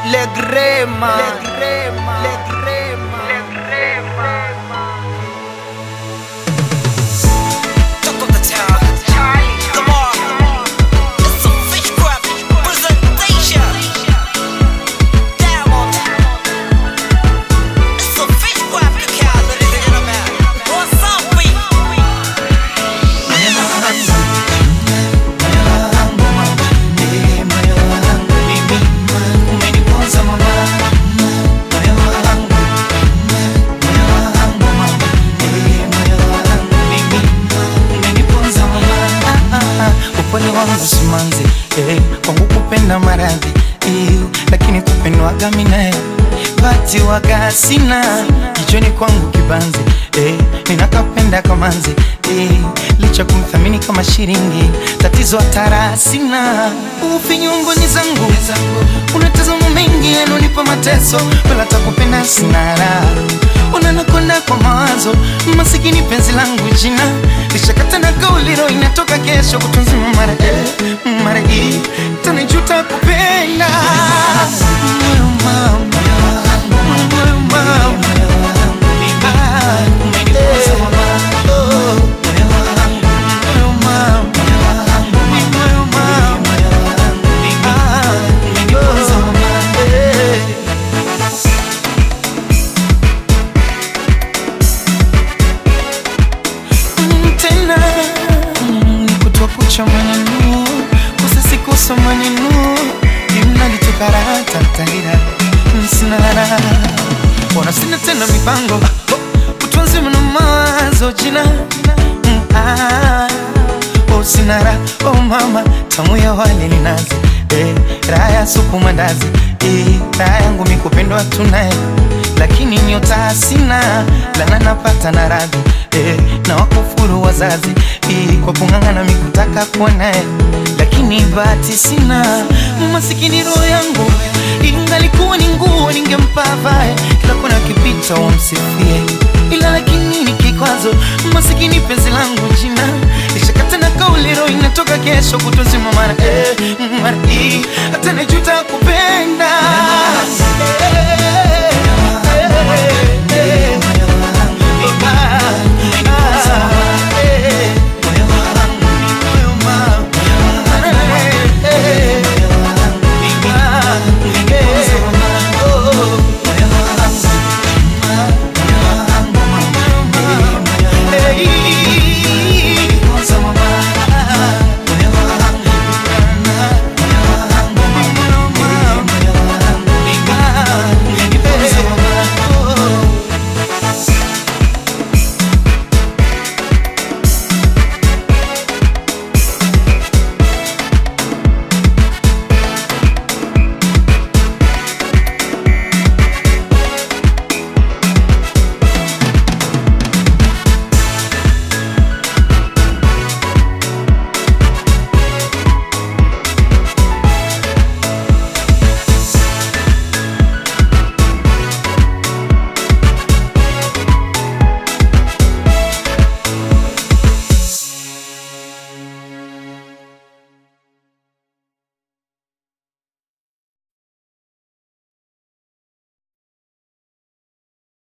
Le Grema, Le Grema, Le Grema, Le Grema. Talk of the town. Come on. It's a fish crab presentation. Diamond. It's a fish crab account, ladies and gentlemen. What's up, we? upole wangu simanzi eh, kwangu kupenda maradhi eh, lakini kupendwaga minae bati waga sina kichoni kwangu kibanzi eh, ninakapenda kamanzi eh, licha kumthamini kama shiringi tatizo hatara sina ufinyungoni zangu unatazama mengi yanonipa mateso wala takupenda sina raha unanakonda kwa mawazo masikini penzi langu jina lishakata na kauliro inatoka kesho kutunzima mara eh, mara hii tanijuta kupenda Moyo mama, moyo mama. Ah, umenipoza mama. Oh, moyo mama, moyo mama. Ah, umenipoza mama. Eh. Mm, tena mm, ni kutwa kucha maneno kusasikosa maneno imnalitokaratatalira msinara ona sina tena mipango utunzi mna mawazo jina Mm, ah, oh sinara oh mama tamu ya wale ni nazi eh, raha ya supu mandazi eh, raha yangu mikupendwa tunaye lakini nyota sina lana napata na radhi eh, na wakufuru wazazi eh, kwa kung'ang'ana mikutaka kuwa naye lakini bahati sina masikini roho yangu ingalikuwa ni nguo ningempa vae kila kona kipita wamsifie ila lakini ni kikwazo masikini penzi langu jina lishakata na kauliro inatoka kesho kutozima mara eh, mara hii hata najuta ku